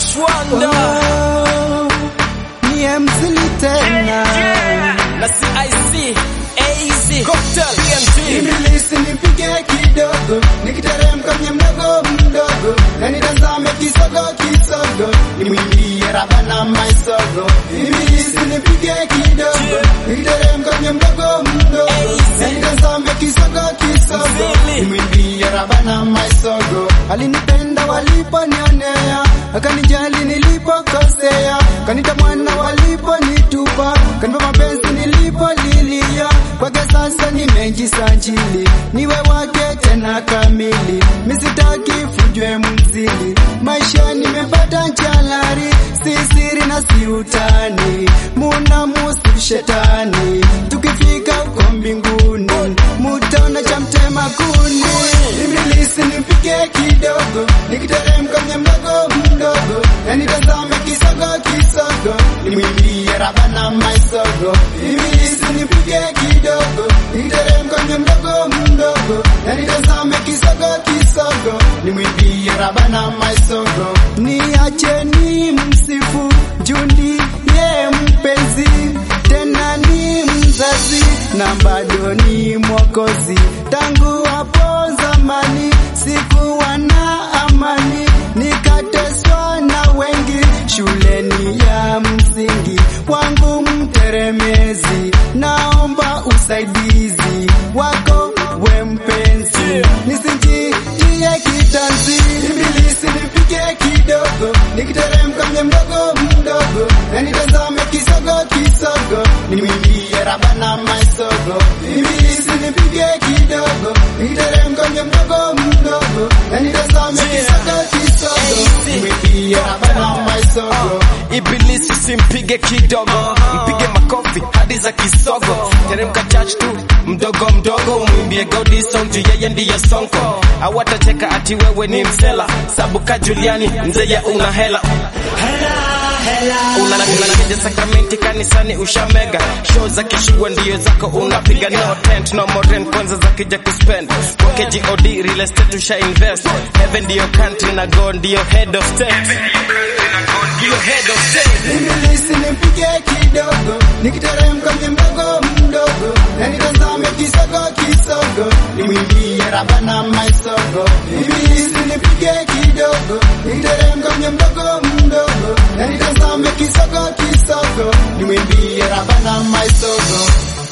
Chwanda ni mzili tena na CIC AZ Cocktail PMT Ibilisi nipige kidogo nikiteremka mwenye mdogo mdogo na nitazame kisogo kisogo nimwimbie raba na maisogo Ibilisi nipige kidogo nikiteremka mwenye mdogo mdogo na nitazame kisogo kisogo nimwimbie raba na maisogo alinipenda waliponionea akanijali nilipokosea kanita mwana waliponitupa kanipa mapenzi nilipolilia kwake sasa nimejisajili niwe wake tena kamili misitaki fujwe mzili maisha nimepata jalari si siri na si utani muna musi shetani tukifika huko mbinguni mutaona cha mtema kuni ibilisi nipike kidogo nikiteremka mwenye mdogo mdogo na nitazame kisogo kisogo nimwimbie raba na maisogo ibilisi nipike kidogo nikiteremka mwenye mdogo mdogo na nitazame kisogo kisogo nimwimbie raba na maisogo niacheni msifu jundi ye mpenzi tena ni mzazi na bado ni mwokozi tangu hapo zamani sikuwa na amani nikateswa na wengi shuleni ya msingi wangu mteremezi naomba usaidizi wako we mpenzi nisijitie kitanzi ibilisi nipige kidogo nikiteremka mwenye mdogo mdogo na nitazame kisogo kisogo nimwimbie raba na maisogo ibilisi nipige kidogo nikiteremka mwenye mdogo mdogo na nitazame kisogo kisogo nimwimbie raba na maisogo Ibilisi simpige kidogo, mpige makofi hadi za kisogo. Teremka church tu mdogo mdogo, umwimbie Gaudi song juu yeye ndiye sonko. Hawatacheka ati wewe ni msela, sabuka Juliani mzee ya una hela unanakeja sakramenti kanisani ushamega show za kishua ndio zako unapiga no tent no more rent kwanza za kija kuspend kwake god real estate usha invest heaven ndio country na god ndio head of state ndio head of state Ibilisi nipige kidogo nikiteremka mwenye mdogo mdogo na nitazame kisogo kisogo nimwimbie raba na maisogo Ibilisi nipige kidogo nikiteremka mwenye mdogo mdogo na nitazame kisogo kisogo nimwimbie raba na maisogo